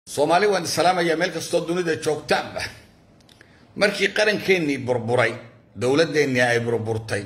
soomaali waan salaamayaa meel kastoo dunida joogtaanba markii qarankeenii burburay dowladeennii ay burburtay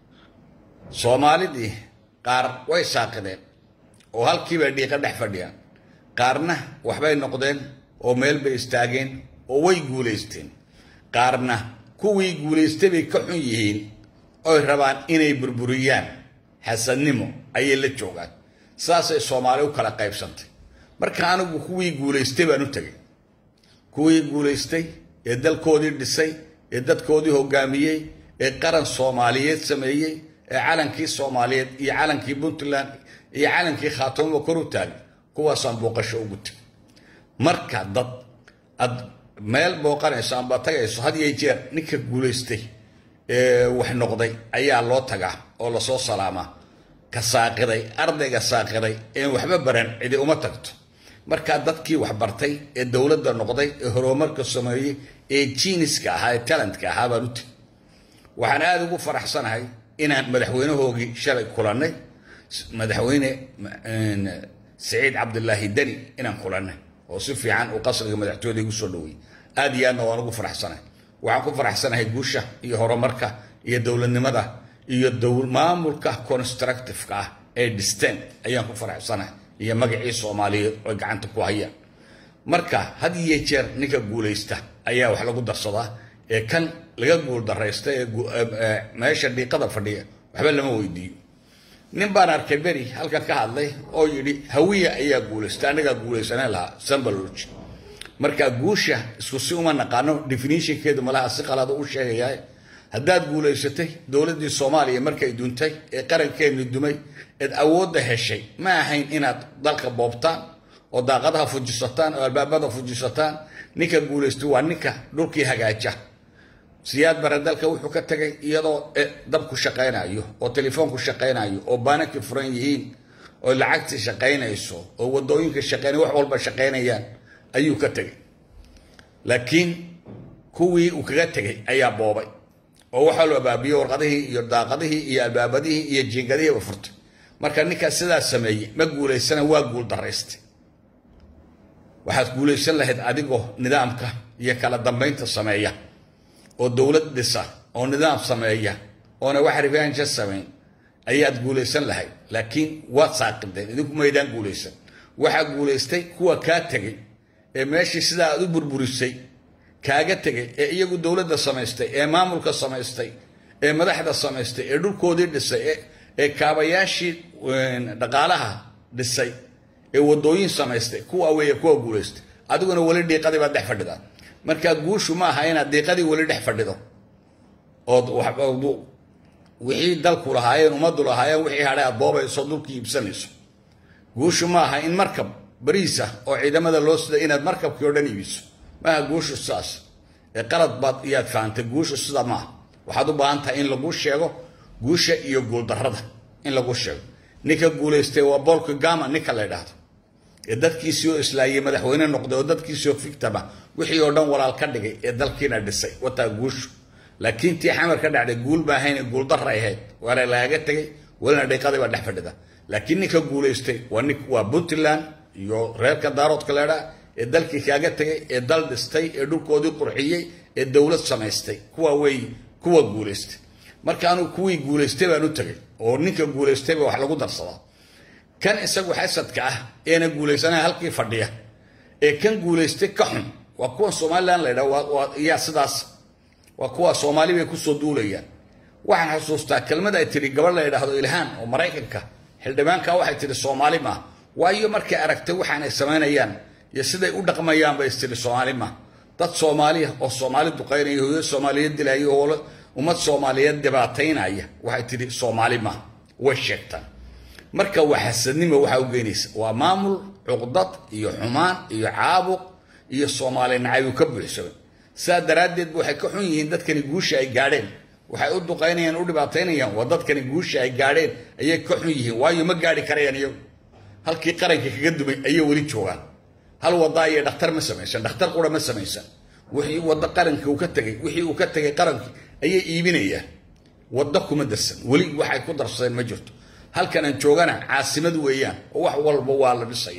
soomaalidii qaar way saaqideen oo halkiibay dhiiqa dhex fadhiyaan qaarna waxbay noqdeen oo meel bay istaageen oo way guulaysteen qaarna kuwii guulaystay bay ka xun yihiin oy rabaan inay burburiyaan xasadnimo ayay la joogaan saasay soomaali u kala qaybsantay marka anigu kuwii guulaystay baan u tegay kuwii guulaystay ee dalkoodii dhisay ee dadkoodii hogaamiyey ee qaran soomaaliyeed sameeyey ee calankii soomaaliyeed iyo calankii puntland iyo calankii khaatumo kor u taagay kuwaasaan booqasho ugu tegay marka dad aad meel booqanayso amba tagayso had iyo jeer ninka guulaystay ee wax noqday ayaa loo tagaa oo lasoo salaamaa ka saaqiday ardayga saaqiday een waxba baran cidi uma tagto markaa dadkii waxbartay ee dowladda noqday ee horumarka sameeyey ee jiiniska ahaa ee talentka ahaa baan u tegi waxaan aada ugu faraxsanahay inaan madaxweynahoogii shalay kulannay madaxweyne saciid cabdilaahi deni inaan kulannay oo si fiican uu qasriga madaxtooyada igu soo dhaweeyey aada iyo aadna waan ugu faraxsanahay waxaan ku faraxsanahay guusha iyo horumarka iyo dowladnimada iyo maamulka constructiveka ah ee dhisteen ayaan ku faraxsanahay iyo magacii soomaaliyeed oo gacanta ku hayaan marka had iyo jeer ninka guulaysta ayaa wax lagu darsadaa ee kan laga guul daraysta ee meesha dhiiqada fadhiya waxba lama weydiiyo nin baan arkay beri halkan ka hadlay oo yidhi hawiya ayaa guulaysta anagaa guulaysaneen lahaa sambaloji marka guusha isku si uma naqaano definitionkeedu malaha si qalada u sheegayaa haddaad guulaysatay dowladdii soomaaliya markay duntay ee qarankeeni dumay eed awoodda heshay ma ahayn inaad dalka boobtaan oo daaqadaha fujisataan oo albaabada fujisataan ninka guulaystay waa ninka dhulkii hagaaja siyaad bare dalka wuxuu ka tagay iyadoo dabku shaqaynayo oo telefoonku shaqaynayo oo baananki furan yihiin oo lacagtii shaqaynayso oo wadooyinka shaqaynay wax walba shaqaynayaan ayuu ka tegay laakiin kuwii uu kaga tegay ayaa boobay oo waxaa loo abaabiyey warqadihii iyo daaqadihii iyo albaabadihii iyo jiingadihiiba furtay marka ninkaas sidaas sameeyey ma guulaysana waa guul daraystay waxaad guulaysan lahayd adigoo nidaamka iyo kala dambaynta sameeya oo dowlad dhisa oo nidaam sameeya oona wax revenge samayn ayaad guulaysan lahayd laakiin waad saaqideen idinku maydaan guulaysan waxaa guulaystay kuwa kaa tegay ee meeshii sidaa aad u burburisay kaaga tegay ee iyagu dowladda samaystay ee maamulka samaystay ee madaxda samaystay ee dhulkoodii dhisay ee kaabayaashii dhaqaalaha dhisay ee wadooyin samaystay kuwa weeye kuwa guulaystay adiguna weli dhiiqadii baad dhex fadhidaa marka guushu ma aha inaad dhiiqadii weli dhex fadhido ood wixii dalku lahaayeen ummaddu lahaayeen wixii hadhay aad boobayso dhulkii iibsanayso guushu ma aha in markab bariisa oo ciidamada loo sida inaad markabkii o dhan iibiso maaha guushu sidaas ee qalad baad iyaad fahantay guushu sida maaha waxaad u baahan tahay in lagu sheego guusha iyo guuldarrada in lagu sheego ninka guulaystay waa bool kagama ninka la ydhaahdo ee dadkiisii oo islaayey madaxweyne noqday oo dadkiisii oo fictama wixii oo dhan walaal ka dhigay ee dalkiina dhisay wataa guushu laakiin tii xamar ka dhacday guul ba ahayn guuldarra ahayd waana lagaga tegay welina dhiiqadii baa dhex fadhida laakiin ninka guulaystay waa nin waa puntland iyo reerka daaroodka leedhaa ee dalkii kaaga tegay ee dal dhistay ee dhulkoodii qurxiyey ee dowlad samaystay kuwa wey kuwa guulaystay marka anuu kuwii guulaystay baan u tegay oo ninka guulaystayba wax lagu darsadaa kan isagu xasadka ah eena guulaysanaya halkii fadhiya ee kan guulaystay ka xun waa kuwa somalilan la ydhaa yaa sidaas waa kuwa soomaali bay kusoo duulayaan waxaan xasuustaa kelmad ay tihi gabadh la ydhaahdo ilhaan oo maraykanka xildhibaanka waxay tihi soomaali maa waayo markay aragtay waxaanay samaynayaan iyo siday u dhaqmayaan bay istiri soomaali maa dad soomaaliya oo soomaali duqaynaya hooyo soomaaliyeed dilaya oo ummad soomaaliyeed dhibaataynaya waxay tihi soomaali maa way sheegtaan marka waa xasadnimo waxaa u geynaysa waa maamul cuqdad iyo xumaan iyo caabuq iyo soomaali nacaybu ka buuxsamay sidaa daraaddeed waxay ka xun yihiin dadkani guusha ay gaadheen waxay u duqaynayaan u dhibaataynayaan waa dadkani guusha ay gaadheen ayay ka xun yihiin waayo ma gaadhi karayaan iyagu halkii qaranka kaga dumay ayay weli joogaan hal wada ayay dhakhtar ma samaysan dhakhtar qura ma samaysan wixii waddo qaranka uu ka tegay wixii uu ka tegay qarankii ayay iibinayaan waddo kuma darsan weli waxay ku darsadeen ma jirto halkan aan joogana caasimad weeyaan oo wax walba waa la dhisaya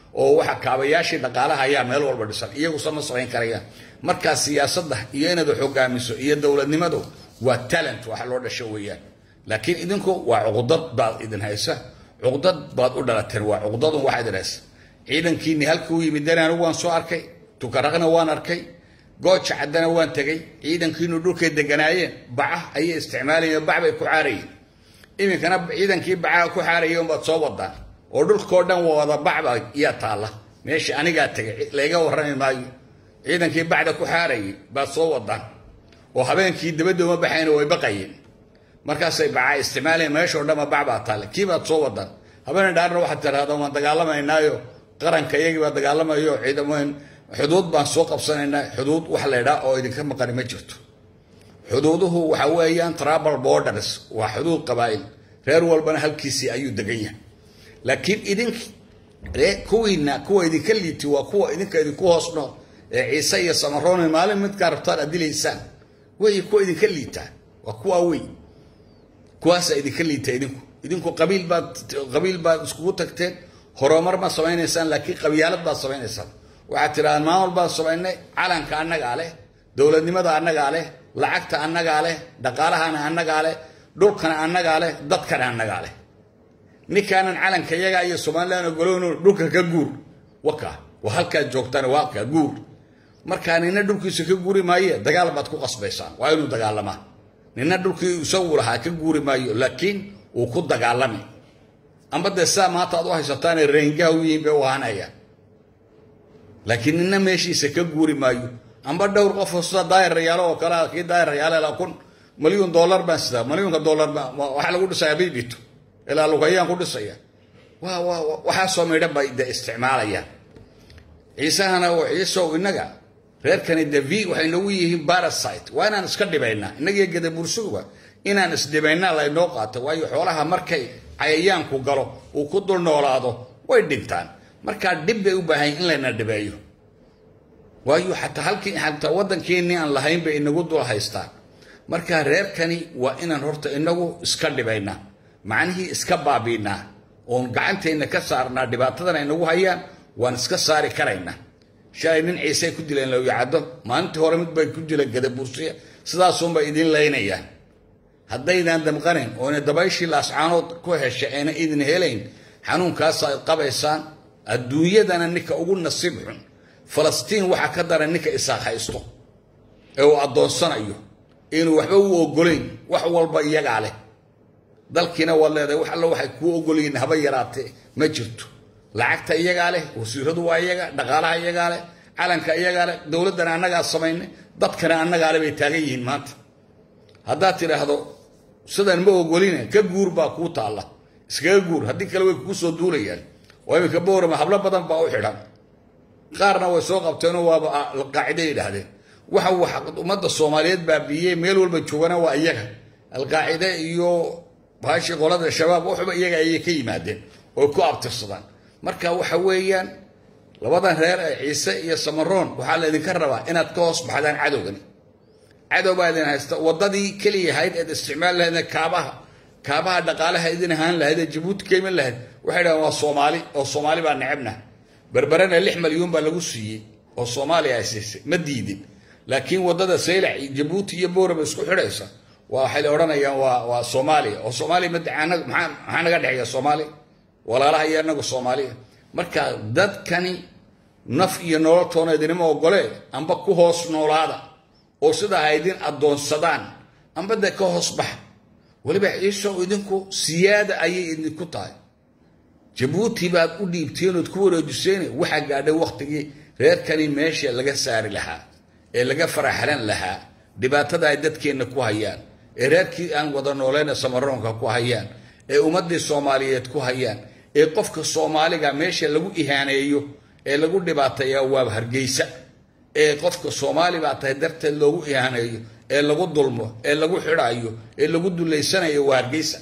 oo waxa kaabayaashii dhaqaalaha ayaa meel walba dhisan iyagusa ma samayn karayaan markaa siyaasadda iyo inaad wax hogaamiso iyo dowladnimadu waa talent waxa loo dhasho weeyaan laakiin idinku waa cuqdad baad idin haysa cuqdad baad u dhalateen waa cuqdadun waxa idin haysa ciidankiini halka u yimid dan anigu waan soo arkay tukaraqna waan arkay gooja caddana waan tegay ciidankiinu dhulkay deganaayeen baca ayay isticmaalayeen bac bay ku caarayeen iminkana ciidankii bacaha ku xaarayay unbaad soo wadaan oo dhulkao dhan wada bacba iyaa taalla meesha anigaa tegay layga warrami maayo ciidankii bacda ku xaarayay baad soo wadaan oo habeenkii dabadda uma baxayna way baqayeen markaasay bacaa isticmaalayeen meeshao dhanba bac baa taalla kii baad soo wadaan habeen dhaarna waxaad tiraahdaa waan dagaalamaynaayo qaranka iyagii baa dagaalamayo ciidamooyin xuduud baan soo qabsanaynaa xuduud wax laydhaa oo idinka maqani ma jirto xuduuduhu waxa weeyaan trabal borders waa xuduud qabaa'il reer walbana halkiisii ayuu degan yahay laakiin idinki kuwiina kuwa idinka liiti waa kuwa idinka idinku hoos nool ee ciise iyo samaroon maalin midkaa rabtaan aad dilaysaan wey kuwa idinka liitaa waa kuwaa wey kuwaasa idinka liita idinku idinku qabiil baad qabiil baad iskugu tagteen horumar ma samaynaysaan laakiin qabyaalad baad samaynaysaan waxaad tidhahdaan maamul baan samaynay calanka annagaa leh dowladnimada annagaa leh lacagta annagaa leh dhaqaalahana annagaa leh dhulkana annagaa leh dadkana annagaa leh ninkaanan calanka yaga iyo somalilan ogolowno dhulka ka guur waka waa halkaad joogtaan waa halkaa guur markaa nina dhulkiisa ka guuri maaye dagaal baad ku qasbaysaan waa inuu dagaalamaa nina dhulkii isagu lahaa ka guuri maayo laakiin uu ku dagaalami amba dee sidaa maanta aad u haysataane reengaha u yihiin bay u ahanayaan laakiin nina meeshiisa ka guuri maayo amba dhowr qofoo sida daayirayaalo oo kale kii daayirayaale la kun malyuun dollar baan sidaa malyuunka dollar waxaa lagu dhisayaa biibito ilaa lugayaan ku dhisaya waa waa waxaasoo midhan bay de isticmaalayaan ciisahana oo ciisow innaga reerkani de v waxay nagu yihiin barasite waa inaan iska dhibaynaa innagiyo gadabursuguba inaan isdhibaynaa laynoo qaato waayo xoolaha markay cayayaanku galo uu ku dul noolaado way dhintaan markaa dhib bay u baahan in layna dhibeeyo waayo xataa halkii xataa waddankeennii aan lahayn bay inagu dul haystaan markaa reerkani waa inaan horta inagu iska dhibaynaa macnihii iska baabiinaa oon gacanteenna ka saarnaa dhibaatadan ay nagu hayaan waan iska saari karaynaa shalay nin ciisey ku dileen lowyacaddo maalintii hore mid bay ku dileen gadabuursiya sidaasunbay idiin laynayaan haddaydaan damqanayn oona dabayshii laascaanood ku hesha ayna idin helayn xanuunkaasa ad qabaysaan adduunyadana ninka ugu nasiib xun falastiin waxaa ka daran ninka isaaq haysto ee uu addoonsanayo inuu waxba u ogolayn wax walba iyagaa leh dalkiina waad leedahay wax alla waxay kuu ogolyihiin haba yaraatee ma jirto lacagta iyagaa leh wasiiradu waa iyaga dhaqaalaha iyagaa leh calanka iyagaa leh dowladdana annagaa samaynay dadkana annagaa leh bay taagan yihiin maanta haddaad tidhaahdo sidan ma ogoline ka guur baa kuu taalla iskaga guur haddii kale way kugu soo duulayaan oo iminka boorama hablo badan baa u xidhan qaarna way soo qabteenoo waaba alqaacida yidhaahdeen waxa wax ummadda soomaaliyeed baabiiyey meel walba joogana waa iyaga alqaacide iyo baashii qolada shabaab waxba iyaga ayay ka yimaadeen oy ku abtirsadaan marka waxa weeyaan labadan reer ee ciise iyo samaroon waxaa laydinka rabaa inaad ka hoos baxdaan cadowgani cadow baa idin haysta waddadii keliya ahayd eed isticmaal lahayd kaabaha kaabaha dhaqaalaha idin ahaan lahayd ee jabuuti ka iman lahayd waxay dhahaan waa soomaali oo soomaali baa necebna berberena lix malyuun baa lagu siiyey oo soomaaliya ay siisay ma diidin laakiin waddada saylac jabuuti iyo booraba isku xidhaysa waa waxay la odhanayaan waa waa soomaaliya oo soomaaliya madacaanaga maxaa maxaa naga dhexeeya soomaaliya walaalaha iyo anagu soomaaliya marka dadkani naf iyo nololtoona idinima ogolee amba ku hoos noolaada oo sidaa ha idin addoonsadaan amba dee ka hoos baxa weliba ciisow idinku siyaada ayay idinku tahay jabuuti baad u dhiibteen ood ku wareejiseen waxaa gaadhay wakhtigii reerkani meesha laga saari lahaa ee laga faraxlan lahaa dhibaatada ay dadkeenna ku hayaan ee reerkii aan wada nooleyn samaroonka ku hayaan ee ummaddii soomaaliyeed ku hayaan ee qofka soomaaliga meesha lagu ihaaneeyo ee lagu dhibaateeya waa hargeysa ee qofka soomaali baa tahay darteed loogu ihaaneeyo ee lagu dulmo ee lagu xidhaayo ee lagu dulaysanayo waa hargeysa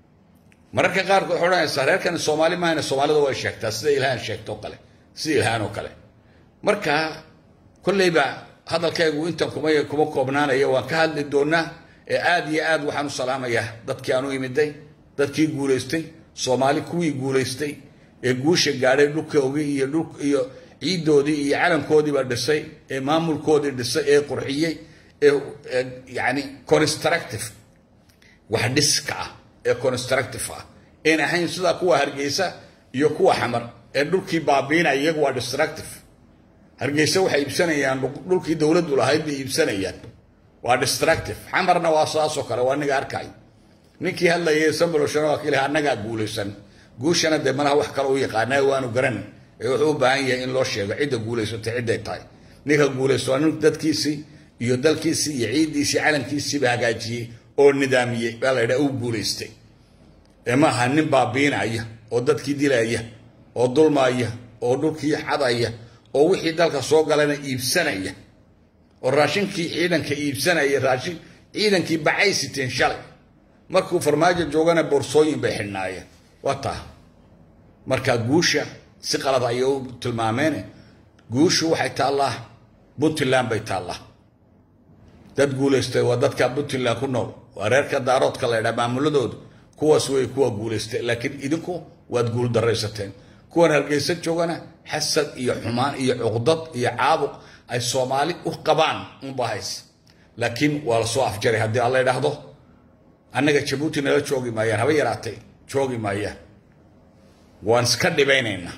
mararka qaarkood waxay odhanaysaa reerkani soomaali maahane soomaalida way sheegtaa sida ilhaan sheegto kale sida ilhaan oo kale marka kolleyba hadalkaygu intan kuma kuma koobnaanaya waan ka hadli doonaa ee aad iyo aad waxaan u salaamayaa dadkii aan u imiday dadkii guulaystay soomaali kuwii guulaystay ee guusha gaadhay dhulkoogii iyo dhul iyo ciiddoodii iyo calankoodiiba dhisay ee maamulkoodii dhisay ee qurxiyey ee yani constructive wax dhiska ah ee constructive ah een ahayn sidaa kuwa hargeysa iyo kuwa xamar ee dhulkii baabiinaya iyagu waa destructive hargeysa waxay iibsanayaan dhulkii dowladdu lahayd bay iibsanayaan waa destructive xamarna waa saasoo kale waa aniga arkay ninkii hadlayay samboloshan waa kiilaha annagaa guulaysan guushana dee malaha wax kale u yaqaanaa waanu garan ee wuxuu u baahan yahay in loo sheego cidda guulaysatay cidday tahay ninka guulaysto waa nin dadkiisii iyo dalkiisii iyo ciiddiisii calankiisiiba hagaajiyey oo nidaamiyey baa la yidhaha uu guulaystay ee ma aha nin baabiinaya oo dadkii dilaya oo dulmaaya oo dhulkii xadaya oo wixii dalka soo galana iibsanaya oo raashinkii ciidanka iibsanaya raashin ciidankii bacay siteen shalay markuu farmaajo joogana boorsooyin bay xidhnaayeen waa taa marka guusha si qalad ayay u tilmaameene guushu waxay taallaa puntland bay taallaa dad guulaystay waa dadka puntland ku nool waa reerka daaroodka la ydhaa maamuladoodu kuwaas way kuwa guulaystay laakiin idinku waad guul daraysateen kuwan hargeysa joogana xasad iyo xumaan iyo cuqdad iyo caabuq ay soomaali u qabaan unba hays laakiin waa lasoo afjaray haddii alla idhaahdo annaga jabuuti nala joogi maayaan haba yaraatay joogi maayaan waan iska dhibaynaynaa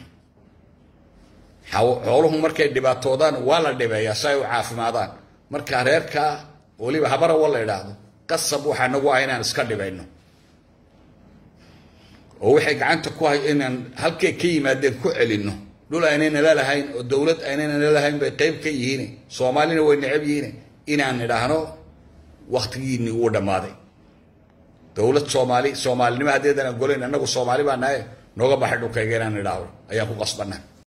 xooluhu markay dhibaatoodaan waa la dhibeeyaa si ay u caafimaadaan marka reerkaa weliba habarawa la idhaahdo qasab waxaa nagu ah inaan iska dhibayno oo waxay gacanta ku hay inaan halkay ka yimaadeen ku celinno dhul aynayna lahayn oo dowlad aynayna lahayn bay qayb ka yihiin soomaalina way necab yihiin inaan idhaahno waktigiinii uu dhammaaday dowlad soomaali soomaalinimo haddeedan ogolayn annagu soomaali baa nahay nooga baxay dhulkayga inaan idhaahdo ayaan ku qasbanaa